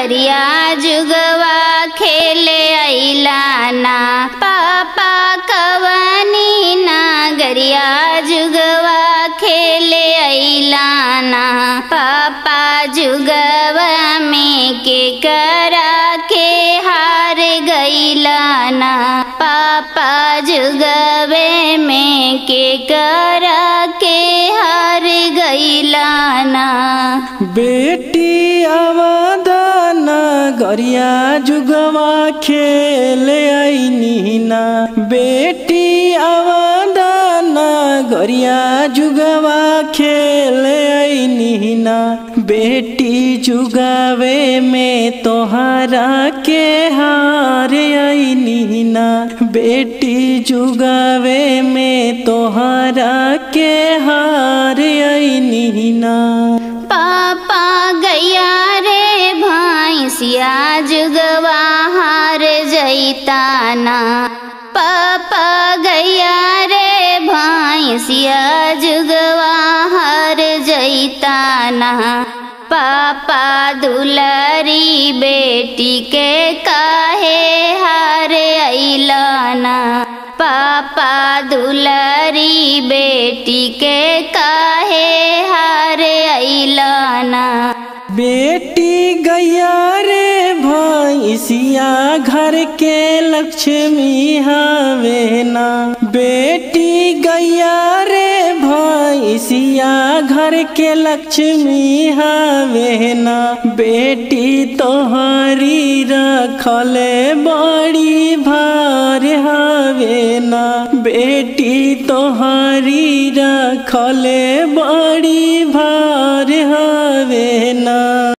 गरिया जुगवा खेले अइलाना पापा कवनी ना गरिया जुगवा खेले अइलाना पापा जुगवा में के करा के हार गइलाना पापा जुगवे में के करा के हार गइलाना बेटी आवादान गरिया जुगवा खेले आइनी ना बेटी आवादान गरिया जुगवा खेले आइनी ना बेटी जुगावे में तोहरा के हार आइनी ना बेटी जुगावे में तोहरा के हार आइनी ना पापा गैया रे भैंसिया जुगवा हार जैताना पापा गैया रे भैंसिया जुगवा हार जैताना पापा दुलरी बेटी के काहे हार अइलाना पापा दुलरी बेटी के काहे हार अइलाना बेटी गैया रे भैंसिया घर के लक्ष्मी हवे ना बेटी गैया रे भैंसिया घर के लक्ष्मी हवे ना बेटी तोहरी रखले बड़ी भार हवे ना बेटी तोहरी रखले बड़ी भार हवे ना